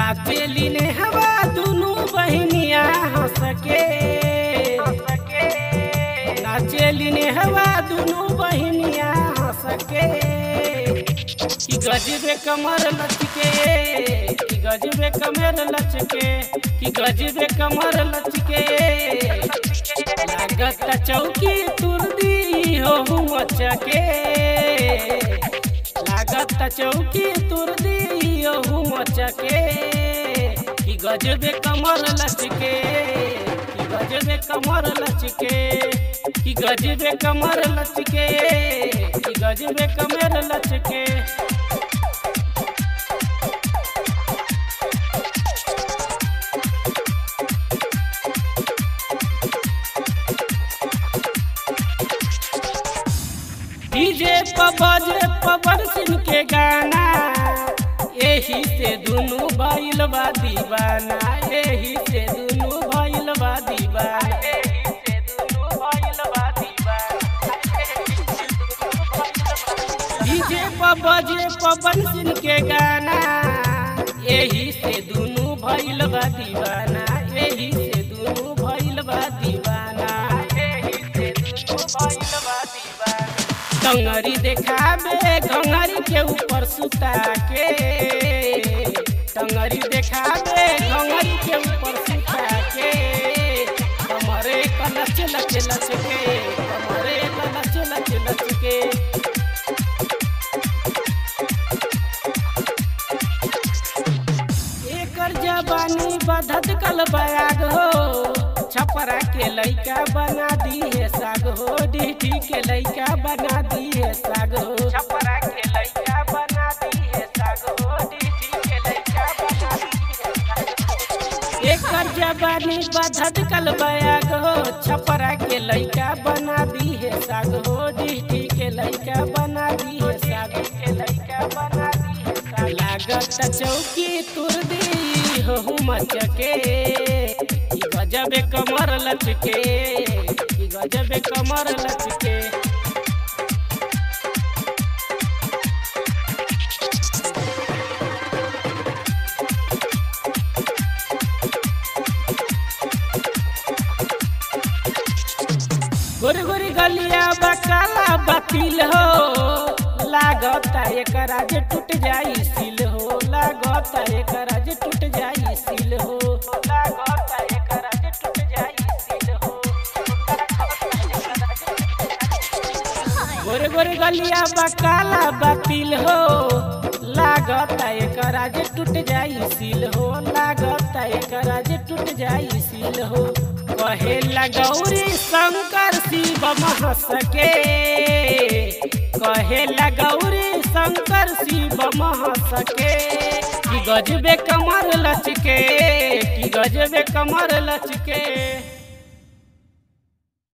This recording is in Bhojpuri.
नाचेली ने हवा दुनू बहनिया हंस के नाचेली ने हवा दुनू बहनिया हंस के कि गजबे कमर लचके कि गजबे कमर लचके कि गजबे कमर लचके लागत चौकी तुरदी हो मचके लागत चौकी तुरदी हो मचके कि गजबे कमर लचके कि गजबे कमर लचके कि गजबे कमर लचके कि गजबे कमर लचके डीजे पर बजे पवन सिंह के गाना यही से दुनू भइल बा दीवाना यही से दुनू भइल बा दीवाना डीजे पर बजे पवन सिंह के गाना यही से दुनू भइल बा दीवाना यही से दुनू भइल बा दीवाना यही से दुनू भइल बा दीवाना टंगरी देखाबे घंगरी के ऊपर सुता के टंगरी देखाबे घंगरी के ऊपर सुता के कमरे कलच लच लच के कमरे कलच लच लच के एकर जवानी बधत कल बयाग हो छपरा के लइका बना दिए साग हो डीटी के लइका बना दिए साग हो छपरा के लइका बना दिए साग हो डीटी के लइका बना दिए साग एकर जवानी बधत कल बयाग हो छपरा के लइका बना दिए साग हो डीटी के लइका बना दिए साग के लइका बना दिए साग लागत चौकी तुर दी हो मचके ई गजबे कमर लचके ई गजबे कमर लचके गोरी गोरी गलिया बकाला बातिल हो लागता एकरा जे टूट जाई सिल हो लागता एकरा जे टूट जाई सिल हो लागता एकरा जे टूट जाई सिल हो गोरे गोरे गलिया बकाला बातिल हो लागता एकरा जे टूट जाई सिल हो लागता एकरा जे टूट जाई सिल हो कहे लगौरी शंकर शिव महसके कहे लगौरी शंकर शिव महसके कि गजबे कमर लचके कि गजबे कमर लचके